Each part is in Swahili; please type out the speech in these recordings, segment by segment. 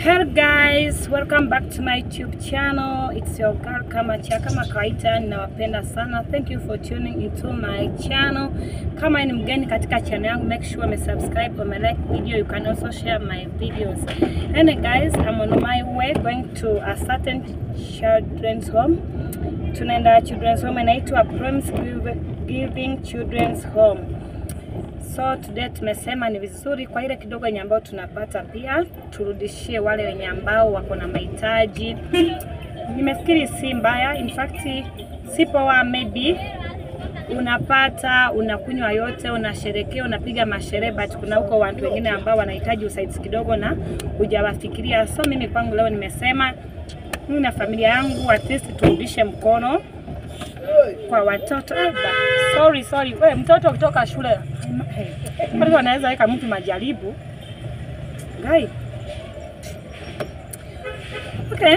Hello guys, welcome back to my YouTube channel. It's your girl Kamacha. Kama kawaida ninawapenda sana. Thank you for tuning into my channel. Kama ni mgeni katika channel yangu, make sure you subscribe or like video. You can also share my videos. And guys, I'm on my way going to a certain children's home. Tunaenda children's home inaitwa Promise Giving Children's Home. So today tumesema ni vizuri kwa ile kidogo yenye ambao tunapata pia turudishie wale wenye ambao wako na mahitaji. Nimefikiri si mbaya, in fact si poa, maybe unapata unakunywa yote, unasherekea, unapiga masherehe, but kuna huko watu wengine ambao wanahitaji usaidizi kidogo na hujawafikiria. So mimi kwangu leo nimesema mimi na familia yangu at least turudishe mkono kwa watoto. Ah, sorry sorry, we mtoto ukitoka shule watu wanaweza weka mtu majaribu gai. Okay,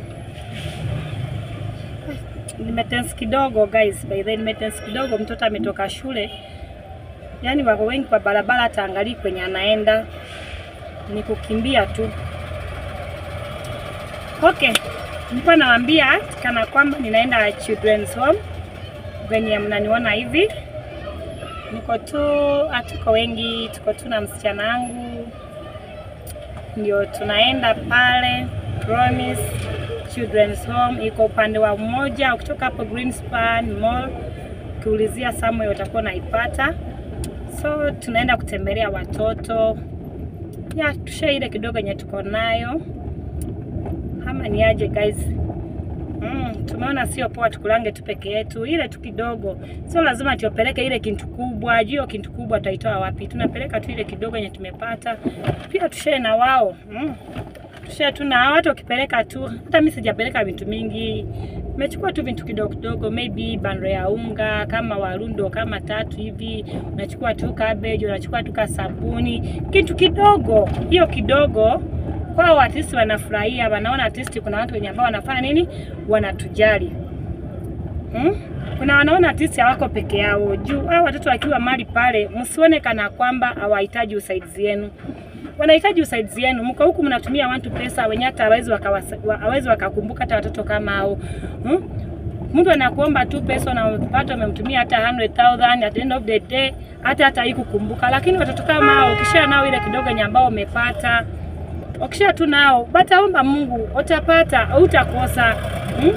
nimetense kidogo guys, by the way, nimetense kidogo. Mtoto ametoka shule, yaani wako wengi kwa barabara, hata angalii kwenye anaenda, ni kukimbia tu. Okay, nilikuwa nawaambia kana kwamba ninaenda children's home venye mnaniona hivi niko tu, hatuko wengi, tuko tu na msichana wangu, ndio tunaenda pale Promise Children's Home. Iko upande wa mmoja, ukitoka hapo Greenspan Mall, ukiulizia Samuel utakuwa unaipata. So tunaenda kutembelea watoto ya tushe ile kidogo yenye tuko nayo, ama ni aje guys? Mm, tumeona sio poa tukulange tu peke yetu, ile tu kidogo, sio lazima tuopeleke ile kintu kubwa. Juu hiyo kintu kubwa tutaitoa wapi? Tunapeleka tu ile kidogo yenye tumepata, pia tushare na wao mm. Tushare tu na watu, wakipeleka tu. Hata mimi sijapeleka vitu mingi, nimechukua tu vitu kidogo kidogo, maybe bando ya unga kama warundo kama tatu hivi, unachukua tu cabbage, unachukua tu kasabuni, kitu kidogo, hiyo kidogo kwao artisti wanafurahia, wanaona artisti, kuna watu wenye ambao wanafanya nini, wanatujali hmm? Kuna wanaona artisti hawako peke yao. Juu hao watoto wakiwa mali pale, msione kana kwamba hawahitaji usaidizi wenu, wanahitaji usaidizi wenu. Mko huku mnatumia watu pesa wenye hata hawezi hawezi wakakumbuka hata watoto kama hao hmm? Mtu anakuomba tu pesa na unapata umemtumia hata 100,000 at the end of the day hata hata haikukumbuka, lakini watoto kama hao ukisha nao ile kidogo yenye ambao umepata ukisha tu nao bataomba Mungu utapata, utakosa hmm?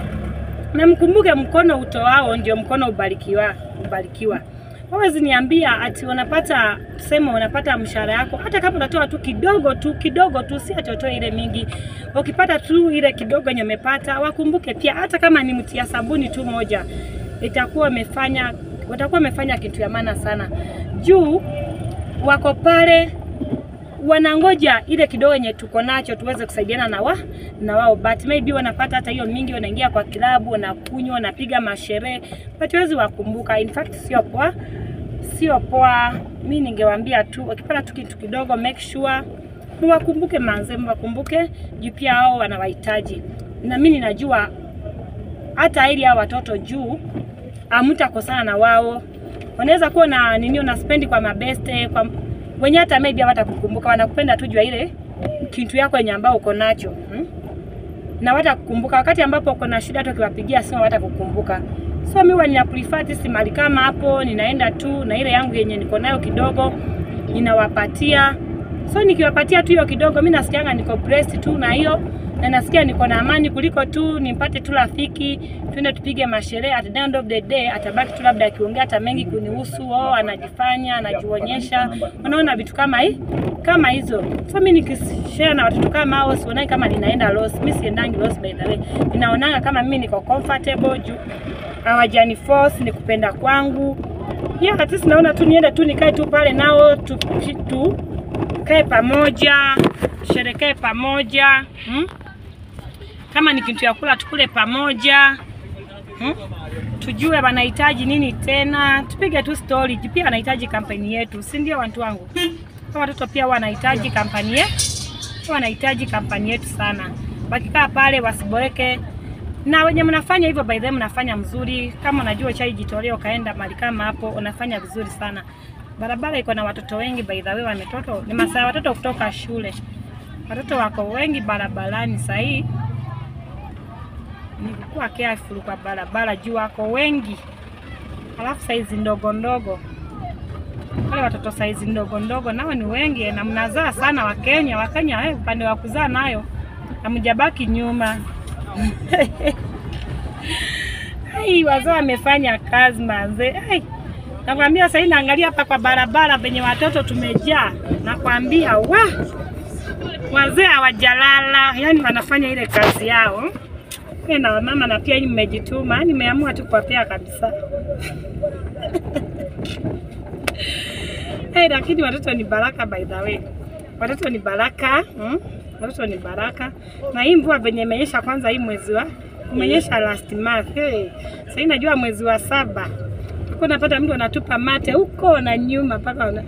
Na mkumbuke mkono utoao ndio mkono ubarikiwa, ubarikiwa. Hawezi niambia ati unapata tuseme unapata mshahara yako, hata kama unatoa tu kidogo tu kidogo tu, si ati utoe ile mingi. Ukipata tu ile kidogo yenye umepata, wakumbuke pia, hata kama ni mtia sabuni tu moja, itakuwa umefanya utakuwa umefanya kitu ya maana sana, juu wako pale wanangoja ile kidogo yenye tuko nacho tuweze kusaidiana na wa na wao, but maybe wanapata hata hiyo mingi, wanaingia kwa kilabu, wanakunywa, wanapiga masherehe, but wezi wakumbuka. In fact sio poa, sio poa. Mi ningewaambia tu wakipata tu kitu kidogo, make sure mwakumbuke manze, mwakumbuke juu pia hao wanawahitaji, na mimi ninajua hata ili hao watoto juu hamtakosana na wao, wanaweza kuwa na nini, una spendi kwa mabeste kwa wenye hata maybe hawatakukumbuka, wanakupenda tu jua ile kitu yako yenye ambao uko nacho hmm? na watakukumbuka wakati ambapo uko na shida, hata ukiwapigia simu hawatakukumbuka. So mimi nina prefer tisi mali kama hapo, ninaenda tu na ile yangu yenye niko nayo kidogo ninawapatia. So nikiwapatia tu hiyo kidogo, mimi nasikianga niko blessed tu na hiyo na nasikia niko na amani kuliko tu nimpate tu rafiki twende tupige masherehe. At the end of the day atabaki tu labda akiongea hata mengi kunihusu, oh, anajifanya anajionyesha, unaona vitu kama hii kama hizo. So mimi nikishare na watoto kama hao, sionai kama ninaenda loss. Mimi siendangi loss by the way, ninaonanga kama mimi niko comfortable juu hawajani force, ni kupenda kwangu yeah, at least naona tu niende tu nikae tu pale nao tu, tu kae pamoja tusherekee pamoja hmm? Kama ni kitu ya kula tukule pamoja hmm? Tujue wanahitaji nini tena, tupige tu story. Pia wanahitaji kampeni yetu, si ndio watu wangu? Watoto pia wanahitaji kampani yetu, wanahitaji kampani yetu sana. Wakikaa pale wasiboeke, na wenye mnafanya hivyo, by the way, mnafanya mzuri. Kama unajua chai jitolea, ukaenda mahali kama hapo, unafanya vizuri sana. Barabara iko na watoto wengi by the way, wametoto ni masaa watoto kutoka shule Watoto wako wengi barabarani sahii, ni kukuwa careful kwa barabara juu wako wengi, alafu saizi ndogo ndogo wale watoto saizi ndogo ndogo nao ni wengi na mnazaa sana Wakenya. Wakenya eh, upande wa kuzaa nayo hamjabaki nyuma. Ai, wazee wamefanya kazi manze. Ai, nakwambia sasa naangalia hapa kwa barabara penye watoto tumejaa, nakwambia wa wazee hawajalala, yani wanafanya ile kazi yao Mimi na wamama na pia nyinyi mmejituma, nimeamua tu kuwapea kabisa. Hey, lakini watoto ni baraka by the way. Watoto ni baraka hmm? Watoto ni baraka, na hii mvua venye imenyesha kwanza, hii mwezi wa umenyesha last month hey. Sasa najua mwezi wa saba uko napata mtu anatupa mate huko na nyuma mpaka una...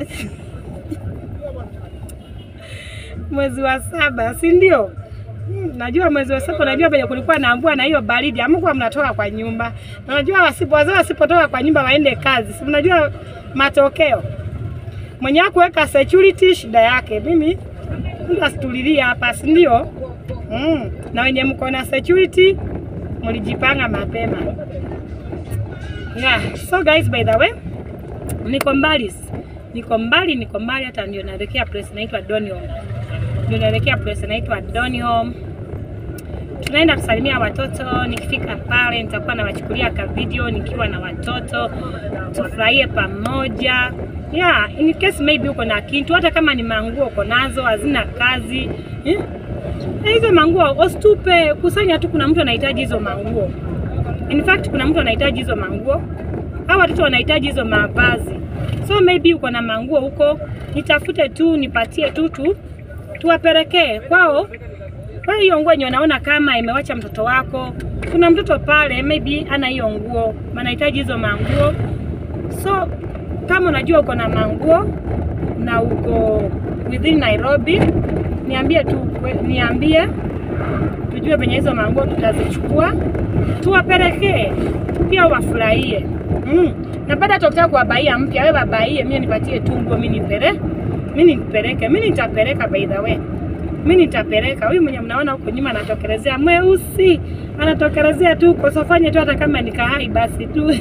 mwezi wa saba si ndio? Hmm, najua mwezi wa saba, najua penye kulikuwa na mvua na hiyo baridi, amkuwa mnatoka kwa nyumba. Na najua wasipo wazee wasipotoka kwa nyumba waende kazi, si mnajua matokeo mwenye kuweka security shida yake. Mimi mtu asitulilia hapa, si ndio? Mm. Na wenye mko na security mlijipanga mapema. Yeah. So guys, by the way, niko mbali, niko mbali, niko mbali, hata ndio naelekea place inaitwa Donholm, ndio naelekea place inaitwa Donholm. Tunaenda kusalimia watoto. Nikifika pale, nitakuwa nawachukulia ka video nikiwa na watoto, tufurahie pamoja yeah, in case maybe uko na kitu, hata kama ni manguo uko nazo hazina kazi eh? hizo manguo usitupe, kusanya tu. Kuna mtu anahitaji hizo manguo, in fact kuna mtu anahitaji hizo manguo, hao watoto wanahitaji hizo mavazi, so maybe uko na manguo huko, nitafute tu nipatie tu tu tuwapelekee kwao. Kwa hiyo nguo yenye unaona kama imewacha mtoto wako, kuna mtoto pale maybe ana hiyo nguo, anahitaji hizo manguo so kama unajua uko na manguo na uko within Nairobi, niambie tu, niambie tujue penye hizo manguo tutazichukua tuwapelekee, pia wafurahie. Mm. Na baada tukitaka kuwabaia mpya, wewe babaie, mimi nipatie tu nguo, mimi nipeleke, mimi nipeleke, mimi nitapeleka. By the way, mimi nitapeleka. Huyu mwenye mnaona huko nyuma anatokelezea mweusi, anatokelezea tu kwa sofanye tu, hata kama nikahai basi tu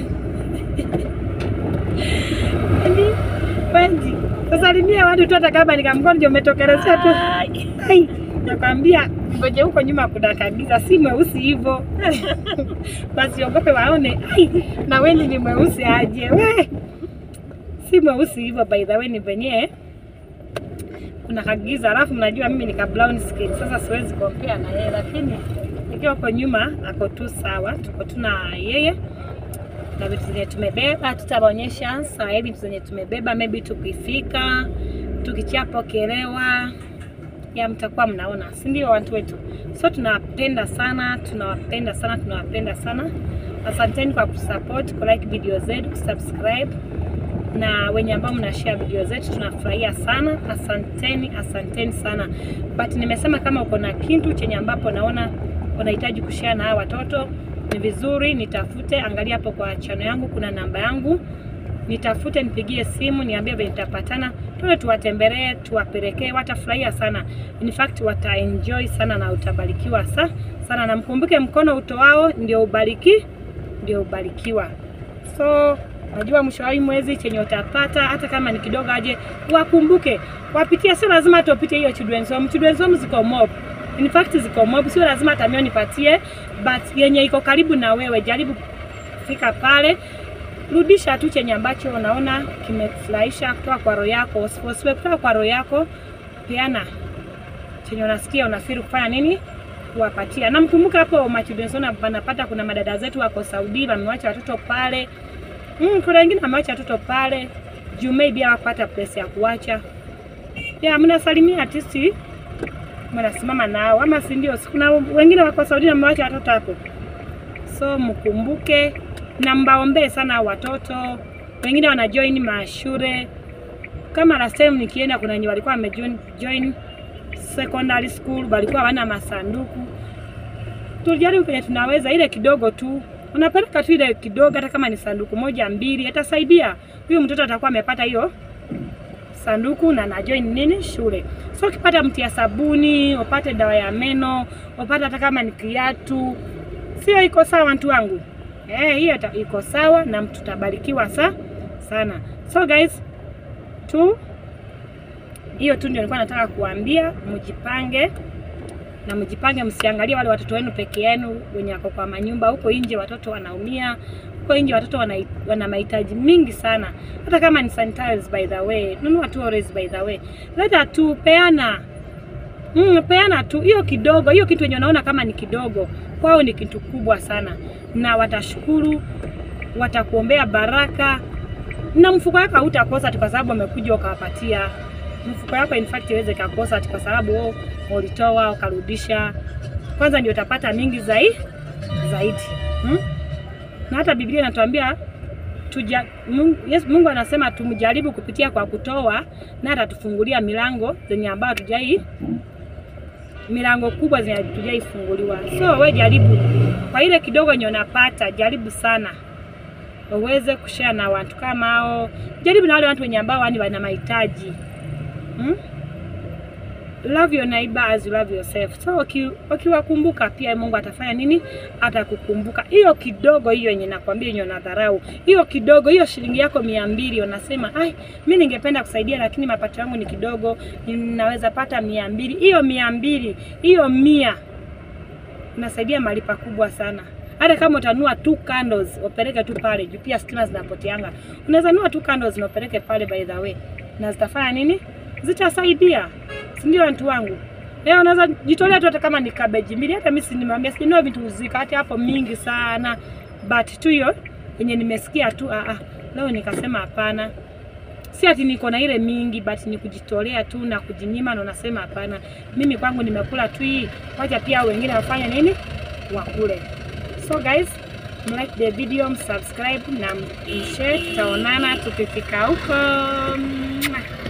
Wengi sasalimia watu tu, hata kama nikamgonjwa umetokelezea tu. Ai, nakwambia ngoje huko nyuma kuna kabisa, si mweusi hivyo basi ogope waone. Ai, na Wendy ni mweusi aje we, si mweusi hivyo. By the way, ni venye kuna kagiza, alafu mnajua mimi nika brown skin, sasa siwezi compare na yeye, lakini ikiwa huko nyuma ako tu sawa, tuko tu na yeye na vitu zenye tumebeba tutawaonyesha saa hivi vitu zenye tumebeba, maybe tukifika tukichapokelewa ya mtakuwa mnaona, si ndio watu wetu? So tunawapenda sana, tunawapenda sana, tunawapenda sana. Asanteni kwa kusupport, ku like video zetu, kusubscribe na wenye ambao mna share video zetu tunafurahia sana. Asanteni, asanteni sana. But nimesema kama uko na kitu chenye ambapo naona unahitaji kushare na hawa watoto ni vizuri nitafute, angalia hapo kwa chano yangu, kuna namba yangu, nitafute, nipigie simu, niambie vile tutapatana, tuende tuwatembelee, tuwapelekee, watafurahia sana. In fact wataenjoy sana na utabarikiwa sa sana, na mkumbuke mkono utoao ndio ubariki, ndio ubarikiwa. So najua mwisho wa hii mwezi chenye utapata hata kama ni kidogo, aje wakumbuke, wapitie, sio lazima hata upite hiyo children's home. Children's home ziko mob In fact ziko mob, sio lazima hata mimi nipatie, but yenye iko karibu na wewe, jaribu kufika pale, rudisha tu chenye ambacho unaona kimefurahisha kutoka kwa roho yako, usiposiwe kutoka kwa roho yako, peana chenye unasikia unafiri kufanya nini, kuwapatia. Na mkumbuka hapo machudensona wanapata, kuna madada zetu wako Saudi wamewacha watoto pale mm, kuna wengine wamewacha watoto pale juu maybe hawapata place ya kuacha. Ya mnasalimia artisti mnasimama nao ama si ndio? Kuna wengine wako Saudi na mmewacha watoto hapo, so mkumbuke na mbaombee sana watoto. Wengine wana join mashule kama last time nikienda, kuna wenye walikuwa wamejoin join secondary school, walikuwa hawana masanduku. Tulijaribu kwenye tunaweza, ile kidogo tu unapeleka tu ile kidogo, hata kama ni sanduku moja mbili, atasaidia huyu mtoto, atakuwa amepata hiyo sanduku na na join nini shule. So ukipata mti ya sabuni, upate dawa ya meno, upate hata kama ni kiatu, sio iko sawa mtu wangu? Eh, hiyo ita- iko sawa na mtu tabarikiwa sa sana. So guys, tu hiyo tu ndio nilikuwa nataka kuambia, mjipange na mjipange, msiangalie wale watoto wenu peke yenu wenye wako kwa manyumba. Huko nje watoto wanaumia, huko nje watoto wana, wana mahitaji mingi sana, hata kama ni sanitize by the way, nunua tu always by the way, leta tu, peana Mm, peana tu hiyo kidogo, hiyo kitu yenye unaona kama ni kidogo, kwao ni kitu kubwa sana, na watashukuru, watakuombea baraka na mfuko wako hautakosa ati kwa sababu wamekuja ukawapatia. Mfuko wako in fact iweze kakosa ati kwa sababu oh, ulitoa ukarudisha. Kwanza ndio utapata mingi zaidi zaidi hmm? Na hata Biblia inatuambia tuja, Mungu, yes, Mungu anasema tumjaribu kupitia kwa kutoa na atatufungulia milango zenye ambayo tujai milango kubwa zenye tujaifunguliwa. So we jaribu kwa ile kidogo yenye unapata, jaribu sana uweze kushare na watu kama hao. Jaribu na wale watu wenye ambao yani wana mahitaji hmm? Love your neighbor as you love yourself. So uki- ukiwakumbuka pia Mungu atafanya nini? Atakukumbuka. Hiyo kidogo hiyo yenye nakwambia yenye unadharau, hiyo kidogo, hiyo shilingi yako mia mbili unasema ai, mi ningependa kusaidia lakini mapato yangu ni kidogo, ninaweza pata mia mbili. Hiyo mia mbili, hiyo mia unasaidia mahali pakubwa sana. Hata kama utanua tu candles upeleke tu pale juu, pia stima zinapoteanga. Unaweza nua tu candles na upeleke pale, by the way, na zitafanya nini? Zitasaidia, si ndio watu wangu? Leo unaweza jitolea tu, hata kama ni cabbage mbili. Hata mimi si nimwambia sinunua vitu zika hata hapo mingi sana, but tu hiyo yenye nimesikia tu ah, ah, leo nikasema hapana si ati niko na ile mingi but ni kujitolea tu na kujinyima, na unasema hapana, mimi kwangu nimekula tu hii, wacha pia hao wengine wafanye nini, wakule. So guys, mlike the video, msubscribe na mshare. Tutaonana tukifika huko. Mwah.